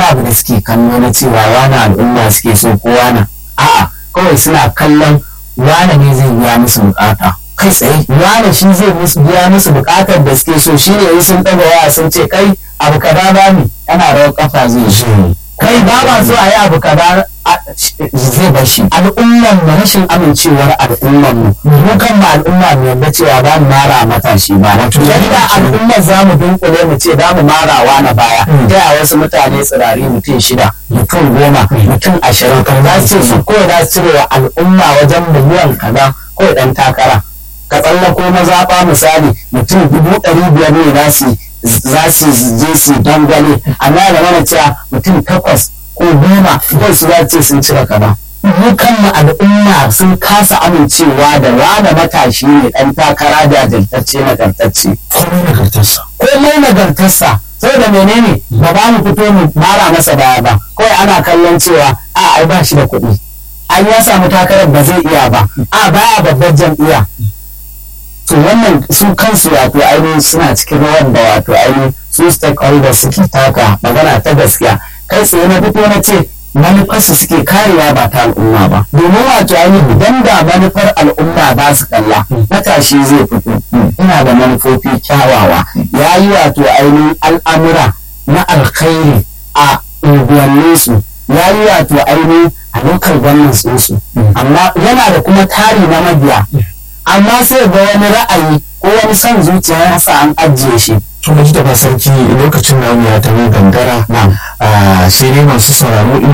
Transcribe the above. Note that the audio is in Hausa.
abu da suke kallo na cewa wani al'umma suke so ko wani a'a kawai suna kallon wane ne zai biya musu bukata kai tsaye wane shi zai musu biya musu bukatar da suke so shi ne sun daga waya sun ce kai abu kaza ba ni yana rawar kafa zai shi kai ba ma so a yi abu kaza zai bar shi al'umman mu rashin amincewar al'umman mu mu kan ma al'umma mu yadda cewa ba mu mara matashi ba wato yadda al'ummar za mu dunkule mu ce za mu marawa na baya ta yaya wasu mutane tsirari mutum shida mutum goma mutum ashirin za su ce su kawai za su cire wa al'umma wajen miliyan kaza kawai dan takara ka tsallako mazaɓa misali mutum dubu ɗari biyar ne za su za su je su dangwale amma da mana cewa mutum takwas ko goma kawai su za ce sun cire kaza mu kanmu al'umma sun kasa amincewa da rana matashi ne ɗan takara da jajirtacce nagartacce komai nagartarsa komai nagartarsa saboda menene ba ba mu fito mu mara masa baya ba kawai ana kallon cewa a ai ba shi da kuɗi an ya samu takarar ba zai iya ba a baya babbar jam'iyya to wannan su kansu wato ainihin suna cikin rawar da wato ainihin su stakeholders suke taka magana ta gaskiya kai tsaye na fito na ce manufarsu suke karewa ba ta al'umma ba domin wato ainihin idan da manufar al'umma ba su kalla matashi zai fito ina da manufofi kyawawa ya yi wato ainihin al'amura na alkhairi a unguwanninsu ya yi wato ainihin a lokal gwamnan su amma yana da kuma tari na mabiya amma sai ga wani ra'ayi ko wani son zuciya ya sa an ajiye shi to mu ji da sarki lokacin namu ya taho gangara sai dai masu sauraro ina